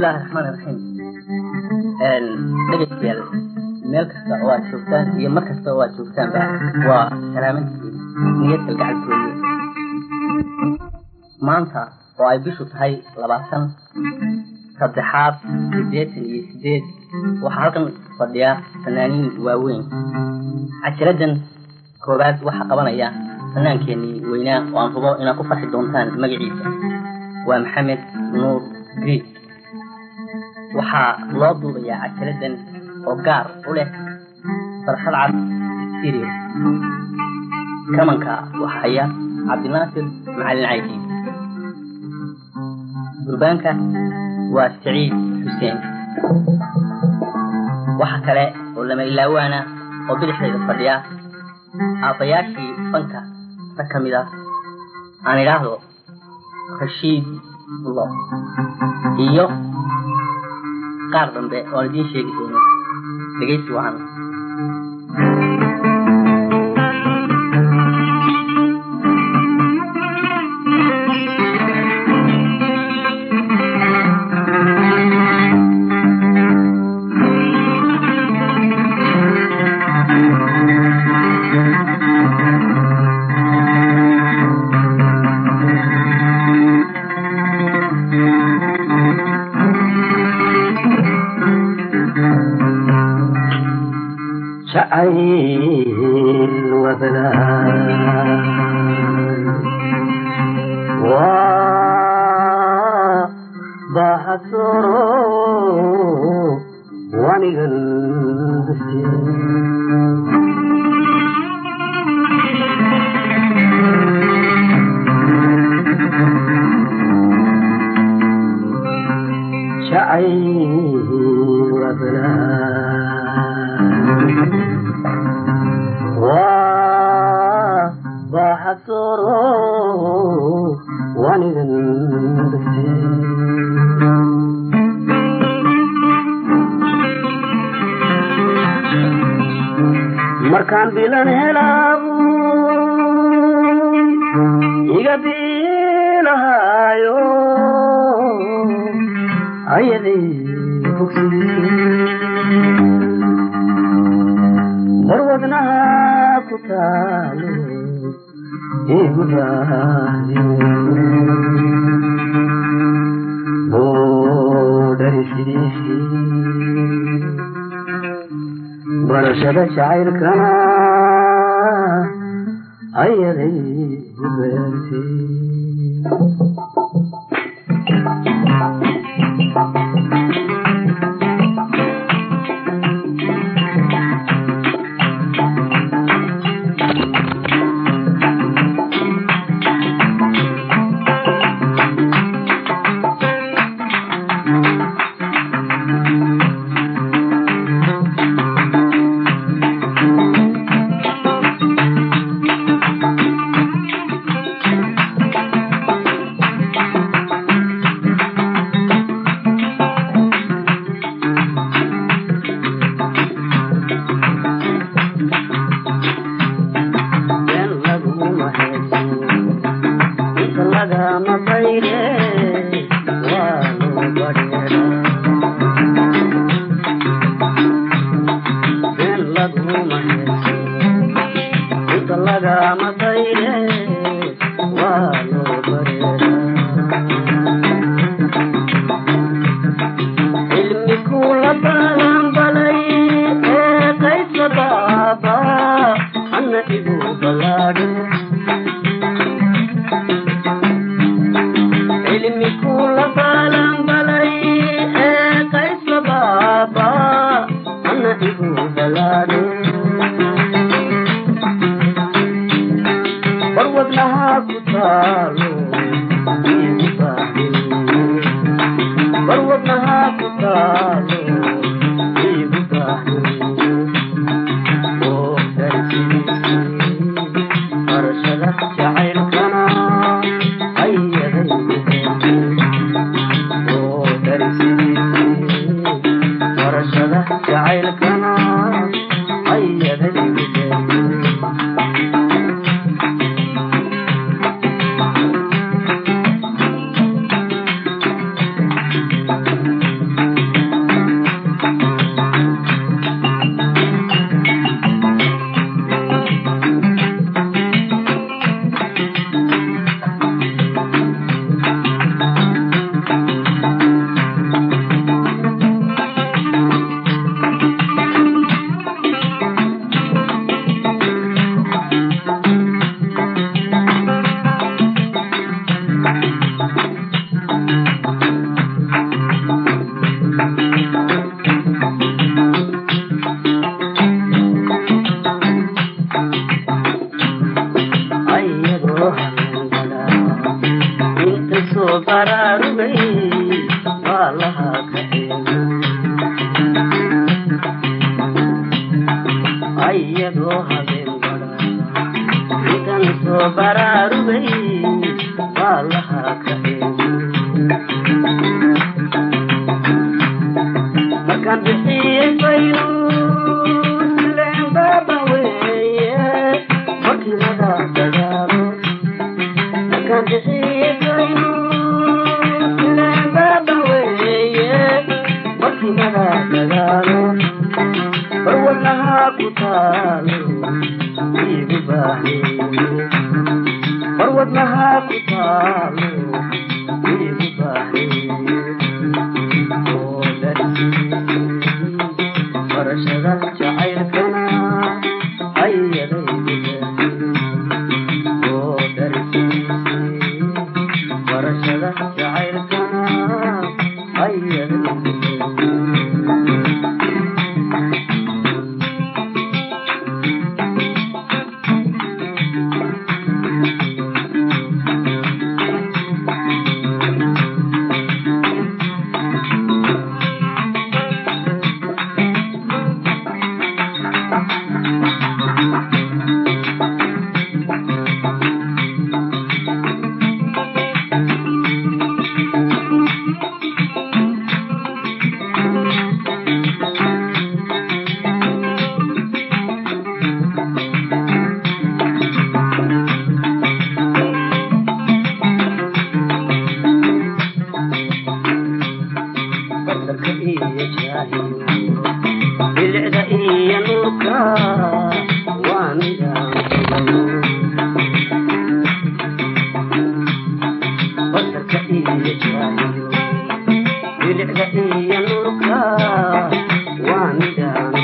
bismillahi raxmaan iraxiim dhegeystayaal meel kasta oo aad joogtaan iyo mar kasta oo aad joogtaanba waa salaamantihiin niyad kalgacalkooye maanta oo ay bishu tahay labaatan saddexaad siddeetan iyo sideed waxaa halkan fadhiya fanaaniin waaweyn cajaladan koowaad waxaa qabanaya fanaankeenii weynaa oo aan hubo inaad ku farxi doontaan magaciisa waa maxamed nuur greek waxaa loo duubayaa cajaladan oo gaar u leh farxad cad stereo kamanka waxaa haya cabdinaasir macalin caydi gurbaanka waa saciid xuseen waxa kale oo lama ilaawaana oo bidixdayda fadhiya aabbayaashii fanka rag ka mid a aan idhaahdo rashiid lo iyo qaar dambe oan idiin sheegi doono dhegaysi wacan جعيل وبلاد وضاحت سرور ونقل جعيل وبلاد وضاحت سرور ونقل markaan bilan helaabu iga biilahaayo ayadii bar wadnaha ku taalo igu boodharisidiisi barashada jacaylkana ayaday ubeertay baraarugay waa lahaa kaxeena ayadoo habeen bara intan soo baraarugay waa lahaa kaxeena markaan bixiyey fayrus leen baaba weeye markii laga dagaalo markaan bixiyey fayrus leen baaba weeye markii laga dagaalo barwalahaa ku taalo iigu baahiye barwadlahaa ku taalo iigu baahiye oo darsiisay barashada jacaylkana ayadaygu oo darsiisay barashada jacaylkana ayadaygu basarka iyo jaahiyo bilicda iyo nuurka waa midaan basarka iyo jaahiyo bilicda iyo nuurka waa midaan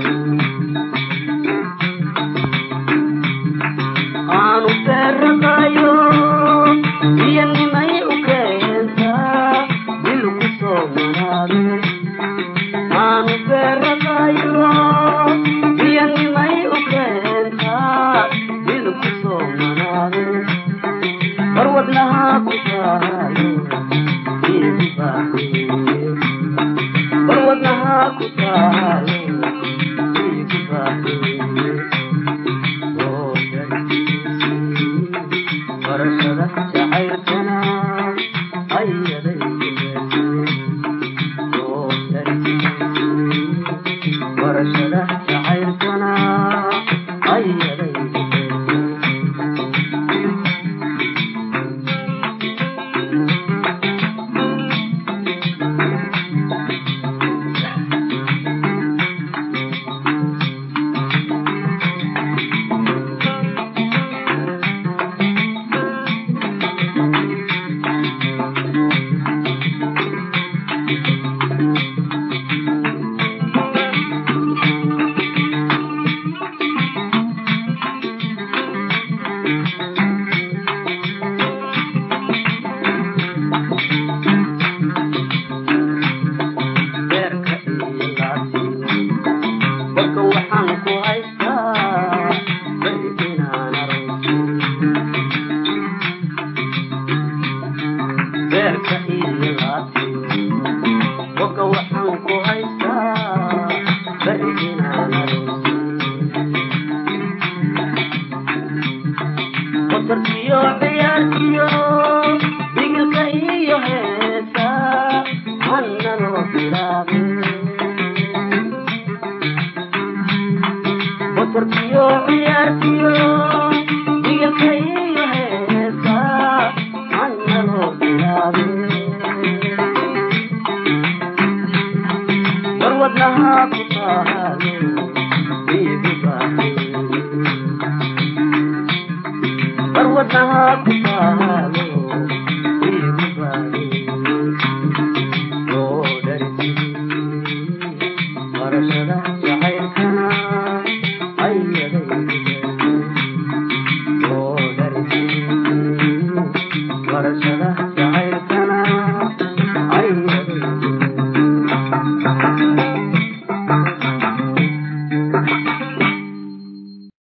aanu beeraqayo iyo nimay u keentaa bil ku soo maraade aanu beeraqayo iyo nimay u keentaa bil ku soo maraade barwadlahaa ku taalo iigu baahiye barwadlahaa ku taalo iigu baahiye oo darsiisay barashada jacaylkana ayadaygu oo darsiisay barashada jacaylkana ayadaygu beerka iyo laabtiyo kolka waxaan ku haystaa beri inaan arooso beerka iyo laabtiyo kolka waxaan ku haystaa beri inaan arooso qotarkiyo ciyaarkiyo digilka iyo heesa annagoo bilaabe qotarkiyo ciyaarkiyo digilka iyo heesa annagoo bilaabe barwadlahaa ku taalo iigu baahiye barwadlahaa ku taalo iigu baahiye oo darsiisay barashada jacaylkana ayadaygu oo darsiisay barashada jacayl